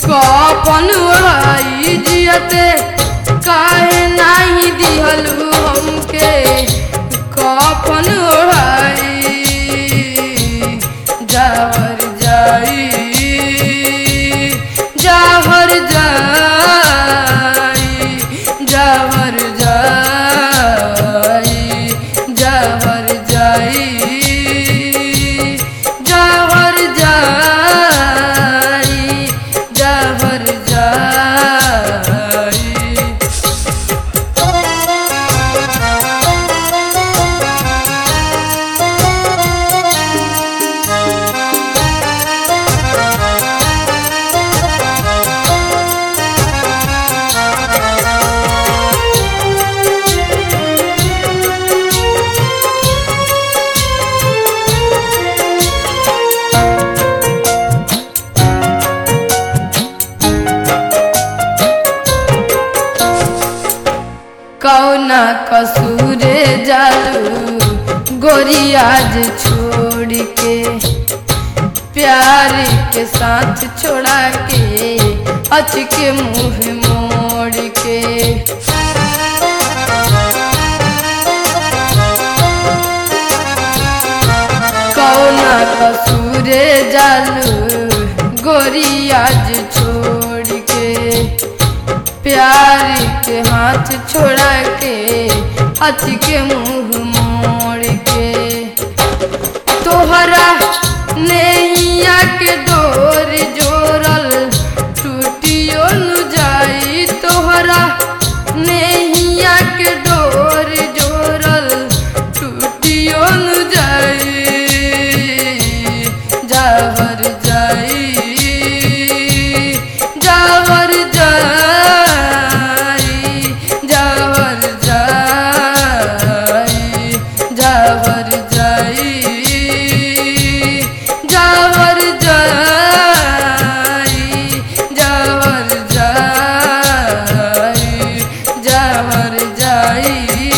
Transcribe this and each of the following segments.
कपन ओढ़ाई जियते काहे नाही दिहलू हमके कपन ओढ़ाई जावर जाई जावर जाई जावर जाई जावर जाई जावर जाई जावर जाई कौना कसूरे जालू गोरी आज छोड़ के प्यार के साथ छोड़ा के अच के मुंह मोड़ के कौना कसूरे जालू गोरी आज छोड़ के प्यार के हाथ छोड़ा के हाथ के मुंह मोड़ के तोहरा नैया के डोर जोड़ल टूटियो न जाई तोहरा नैया के डोर जोड़ल टूटियो न जाई जावर जाई जावर जाई जावर जाई जावर जाई जावर जाई जावर जाई जावर जाई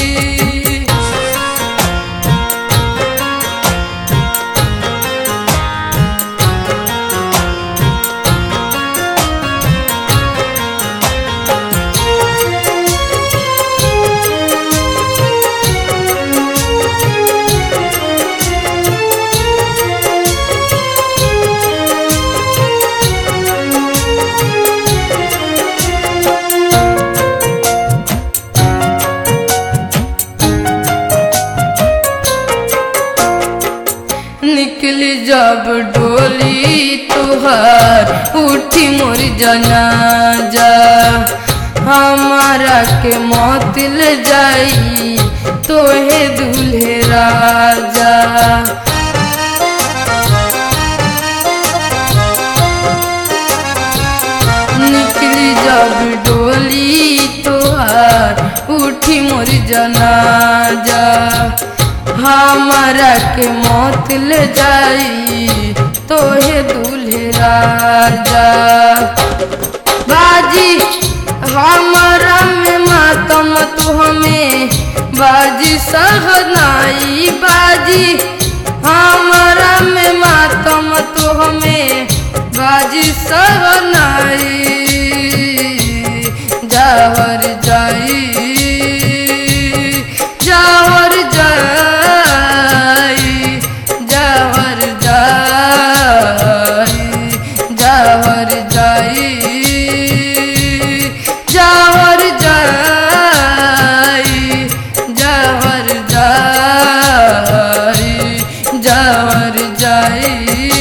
निकली जब डोली तुहर उठी मोर जनाजा हमारा के मौत ले जाई तोहे दूल्हे राजा निकली जब डोली तोहार उठी मोर जनाजा हमारा के मौत ले जाई तोहे दूल्हे राजा बाजी हमारा में मातम तू हमें बाजी सहनाई बाजी हमारा में मातम तू हमें बाजी सहनाई जावर जाई जावर जाई जावर जाई जावर जाई जावर जाई जावर जाई जावर जाई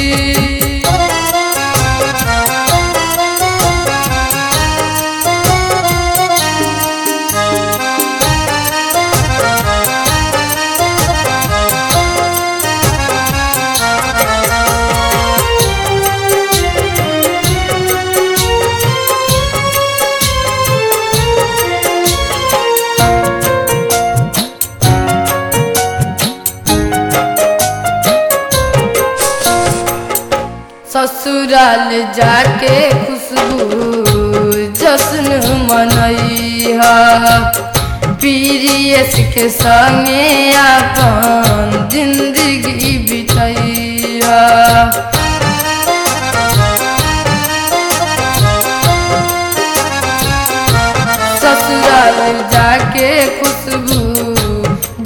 ससुराल जाके खुशबू जश्न मनैहा पीरियस के संगे अपन जिंदगी बितैहा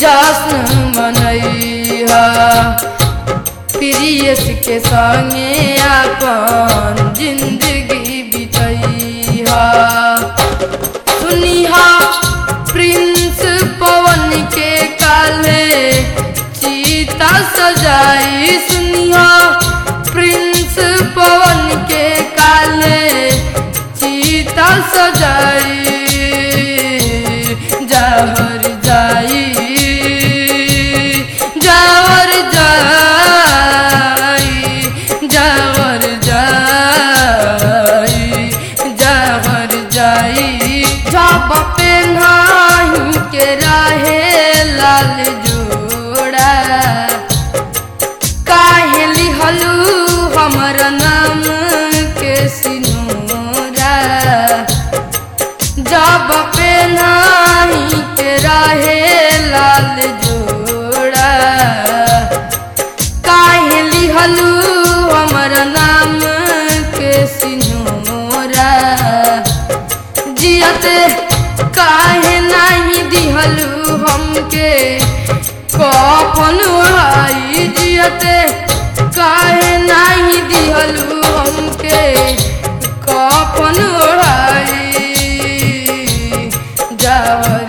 जश्न मनैहा प्रियस के संगे अपन जिंदगी बितैहा सुनिहा प्रिंस पवन के काले चीता सजाई सुनिहा प्रिंस पवन के काले चीता सजाई जहर जाई जहर जाई जहर जाई जहर जाई जब पेन्हाही के रहे लाल जोड़ा काहे लिहलू हमर नाम के सिनोरा जब पेन्हाही के रहे लाल जोड़ा काहे लिहलू हमर नाम के सिनोरा जियते काहे नाही दिहलू हमके कफन ओढ़ाई जियते काहे नाही दिहलू हमके कफन ओढ़ाई जावर